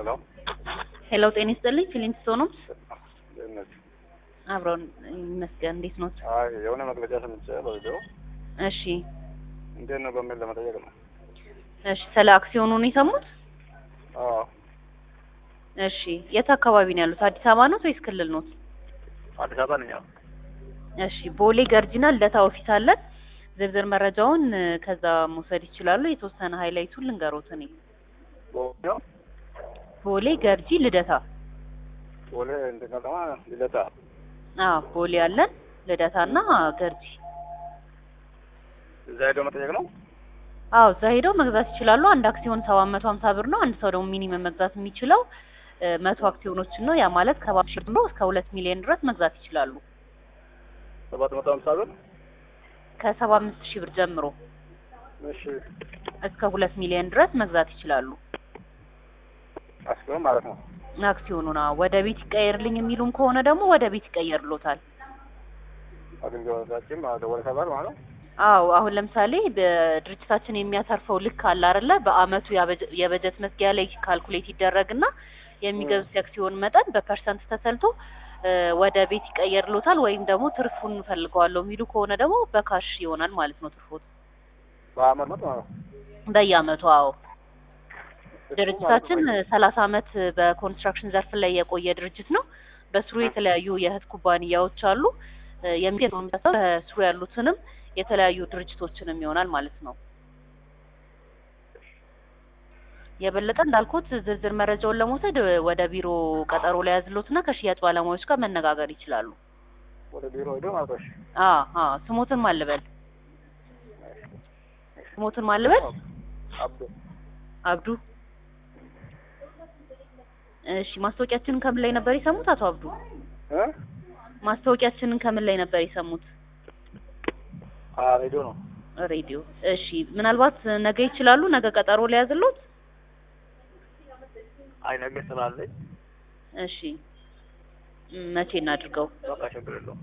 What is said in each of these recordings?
ሄሎ ሄሎ ጤና ይስጥልኝ ፊሊንት ሶኖምስ ደህንነት አብረውን ይመስገን እንዴት ኖት? አይ የሆነ መግለጫ ሰምቼ በቪዲዮ እሺ እንዴት ነው በሚል ለመጠየቅ ነው። እሺ ስለ አክሲዮኑ ነው የሰሙት? አዎ እሺ የት አካባቢ ነው ያሉት? አዲስ አበባ ነው ወይስ ክልል ነው? አዲስ አበባ ነኝ። አዎ እሺ ቦሌ ገርጂና ልደታ ኦፊስ አለን። ዝርዝር መረጃውን እ፣ ከዛ መውሰድ ይችላሉ። የተወሰነ ሃይላይቱን ልንገሮት እኔ ቦሌ ቦሌ ገርጂ ልደታ ቦሌ እንትን ከተማ ልደታ አዎ ቦሌ አለን ልደታና ገርጂ እዛ ሄዶ መጠየቅ ነው። አዎ እዛ ሄደው መግዛት ይችላሉ። አንድ አክሲዮን ሰባት መቶ ሀምሳ ብር ነው። አንድ ሰው ደግሞ ሚኒመም መግዛት የሚችለው እ፣ መቶ አክሲዮኖችን ነው። ያ ማለት ከባ ሺህ ብር እስከ ሁለት ሚሊዮን ድረስ መግዛት ይችላሉ። ሰባት መቶ ሀምሳ ብር ከሰባ አምስት ሺህ ብር ጀምሮ እሺ እስከ ሁለት ሚሊዮን ድረስ መግዛት ይችላሉ። አስኪሆን ማለት ነው። አክሲዮኑን አዎ። ወደ ቤት ይቀየርልኝ የሚሉም ከሆነ ደግሞ ወደ ቤት ይቀየርሎታል። አገልግሎታችን ማለት ወደ ሰፈር ማለት ነው። አዎ አሁን ለምሳሌ በድርጅታችን የሚያተርፈው ልክ አለ አይደለ? በአመቱ ያበጀ- የበጀት መዝጊያ ላይ ካልኩሌት ይደረግና የሚገዙት የአክሲዮን መጠን በፐርሰንት ተሰልቶ እ፣ ወደ ቤት ይቀየርሎታል። ወይም ደግሞ ትርፉን እፈልገዋለሁ የሚሉ ከሆነ ደግሞ በካሽ ይሆናል ማለት ነው ትርፎት በአመት መት ማለት ነው። በየአመቱ። አዎ ድርጅታችን ሰላሳ አመት በኮንስትራክሽን ዘርፍ ላይ የቆየ ድርጅት ነው። በስሩ የተለያዩ የእህት ኩባንያዎች አሉ። እ፣ የሚገኘውን በስሩ ያሉትንም የተለያዩ ድርጅቶችንም ይሆናል ማለት ነው። የበለጠ እንዳልኩት ዝርዝር መረጃውን ለመውሰድ እ፣ ወደ ቢሮ ቀጠሮ ላይ ያዝሎትና ከሽያጭ ባለሙያዎች ጋር መነጋገር ይችላሉ። ወደ ቢሮ ሄዶ ማለት ነው። እሺ አ አ ስሞትን ማልበል ስሞትን ማልበል አብዶ አብዱ። እሺ ማስታወቂያችንን ከምን ላይ ነበር የሰሙት አቶ አብዱ? እ ማስታወቂያችንን ከምን ላይ ነበር የሰሙት? አ ሬዲዮ ነው። ሬዲዮ። እሺ ምናልባት ነገ ይችላሉ? ነገ ቀጠሮ ላይ ያዝሎት? አይ ነገ ስላለኝ እሺ ም፣ መቼ እናድርገው? በቃ ችግር የለውም።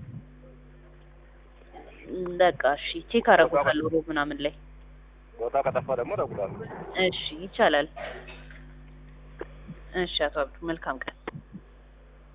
ም፣ በቃ እሺ ቼክ አደርጉታለሁ ሮብ ምናምን ላይ። ቦታ ከጠፋ ደግሞ እደውላለሁ። እሺ ይቻላል። እሺ አቶ አብዱ መልካም ቀን።